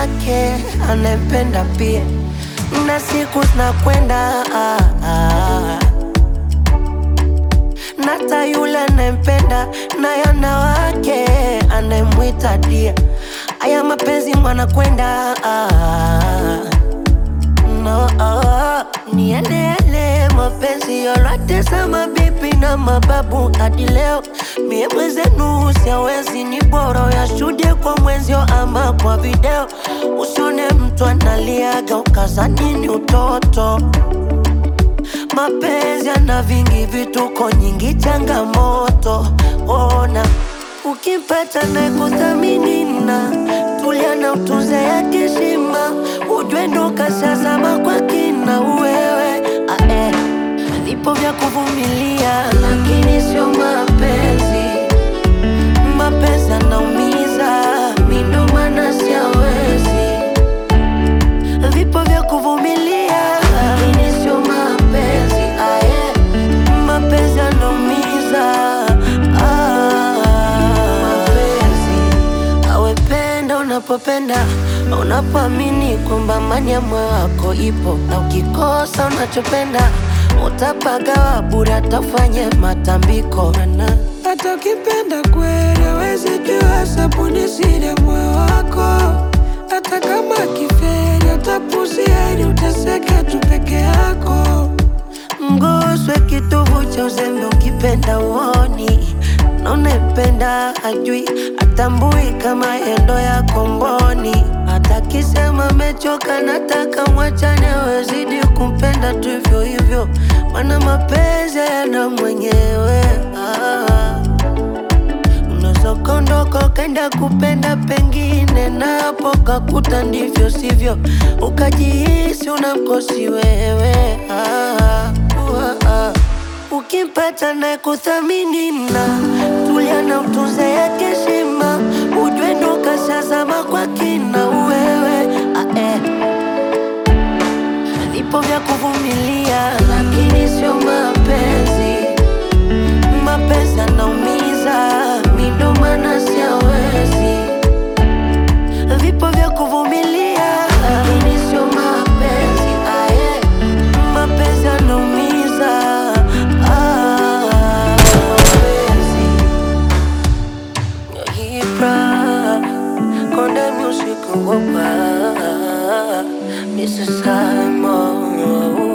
wake anayempenda pia, na siku zinakwenda ah, ah. Nata yule anayempenda naye ana wake anayemwita dia. Aya mapenzi mwana kwenda ah, no, ah, ni yale yale mapenzi yote za mabibi na mababu hadi leo. Mie mwenzenu siawezi, ni bora uyashuhudie kwa mwenzio ama kwa video. Usione mtu analiaga ukazani ni utoto. Mapenzi yana vingi vituko, nyingi changamoto. Ona ukimpata na kuthamini na tulia na utunze yake heshima, ujue ndo kashazama kwa kina wewe. Ah, eh. Vipo vya kuvumilia, lakini sio mapenzi. Mapenzi yanaumiza, mi ndo maana siawezi vipo vya kuvumilia, lakini sio mapenzi. Ah, yeah. Mapenzi yanaumiza. Ah, mapenzi awependa unapopenda, unapoamini kwamba amani ya moyo wako ipo, na ukikosa unachopenda utapagawa bure, atafanye matambiko na Hata ukipenda kweli hawezi jua sabuni siri ya moyo wako. Hata kama kiferi utapuzia ili uteseke tu peke yako. Mguswe kitovu cha uzembe ukipenda uoni na unayempenda ajui atambui kama yendo ya komboni. Hata kisema mechoka, nataka mwachane, wezidi kumpenda tu hivyo hivyo, mana mapenzi yana mwenyewe ah. Unaweza ukaondoka ukaenda kupenda pengine, na hapo kakuta ndivyo sivyo, ukajihisi unamkosi wewe ah, uh, ah. Ukimpata na kuthamini na tulia na utunze yake heshima, ujue ndo kashazama kwa kina wewe ah, eh. Vipo vya kuvumilia, lakini sio mapenzi mapenzi yanaumiza, mi ndo maana siawezi. Vipo vya kuvumilia, lakini sio mapenzi. Ah, yeah. Mapenzi yanaumiza. Ah, mapenzi. Ibra, Konde Music, wopa. Mr. Simon,